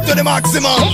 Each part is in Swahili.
to the maximum.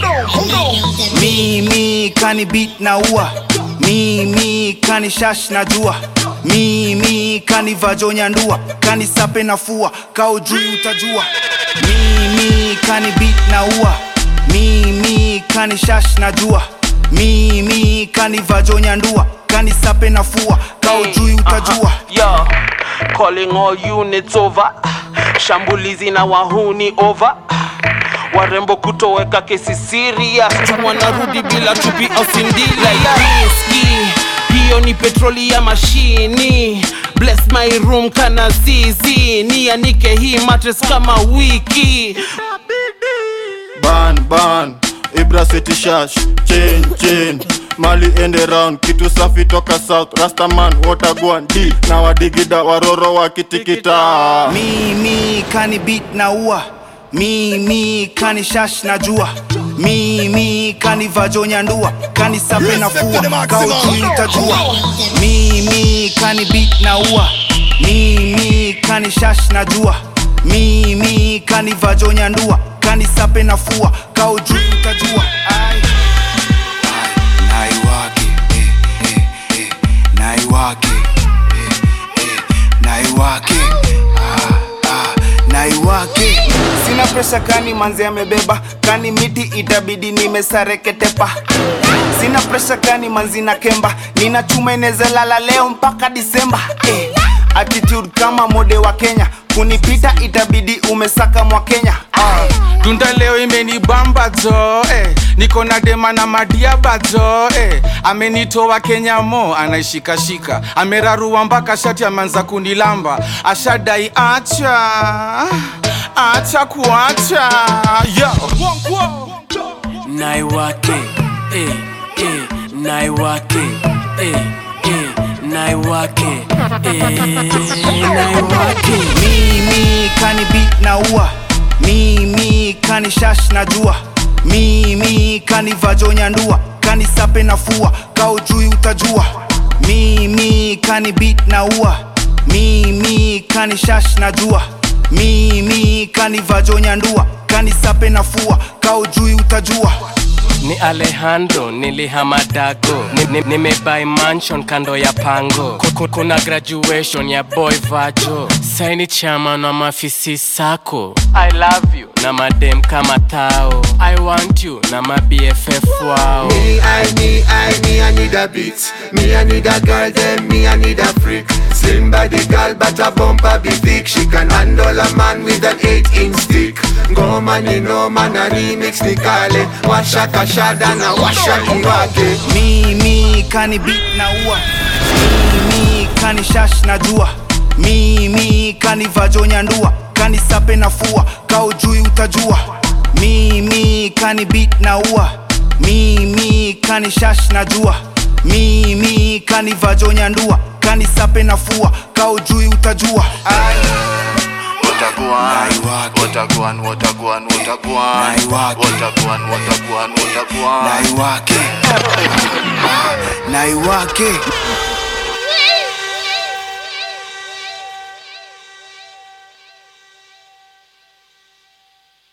mimi kani beat na ua mimi kani shash na jua mimi kani vajonya ndua kani sape na fua kao juu utajua mimi kani beat na ua mimi kani shash na jua mimi kani vajonya ndua kani sape na fua kao juu utajua Yo, calling all units over. Shambulizi na wahuni over. Warembo kutoweka kesi serious, wanarudi bila chupi au sindila ya riski. Hiyo ni petroli ya mashini. Bless my room kana zizi, nianike hii mattress kama wiki. ban ban ibra city shash chain chain mali ende round kitu safi toka south rastaman watagwan d na wadigida waroro wakitikita mimi kani beat na ua mimi kani shash na jua mimi kani vajonya ndua kani sape na fua kao juu utajua mimi kani beat na ua mimi kani shash na jua mimi kani vajonya ndua kani sape na fua kao juu utajua Ai. Ai, naiwake eh, eh, eh, naiwake eh, eh, naiwake ah, ah, naiwake sina presha kani manzi amebeba kani miti itabidi nimesareketepa sina presha kani manzi na kemba nina chuma inezalala leo mpaka disemba eh, attitude kama mode wa kenya kunipita itabidi umesaka mwa kenya ah. tunda leo imenibamba jo eh. niko na dema na madiaba jo eh. amenitoa kenya mo anaishikashika amerarua mpaka shati ameanza kunilamba ashadai acha acha kuacha yo naiwake eh, eh, naiwake eh, eh, naiwake eh, naiwake mimi kani beat na ua mimi kani shash na jua mimi kani vajonya ndua kani sape na fua kao juu utajua mimi kani beat na ua mimi kani shash na jua mimi kani vajonya ndua kani sape na fua kao juu utajua ni alejandro nilihamadago nimebai ni, nimebuy mansion kando ya pango Kuku, kuna graduation ya boy vajo saini chairman wa mafisi sako i love you na madem kama tao i want you na mabff wao Me, I, me, I, me, I need a beat. Me, I need a girl, then me, I need a freak. Slim body girl, but a bumper be thick. She can handle a man with an eight inch stick. Go man, you know man, a remix ni kale. Washa kashada na washa kiwake. mimi kani beat na ua mimi kani shash na jua mimi kani vajonya ndua kani sape na fua kao juu utajua mimi kani beat na ua mimi kani shash na jua mimi kani vajonya ndua kani sape na fua kao juu utajua Ai. Wataguan, Naiwake. wataguan, wataguan, wataguan, Naiwake. wataguan, wataguan, wataguan. naiwake naiwake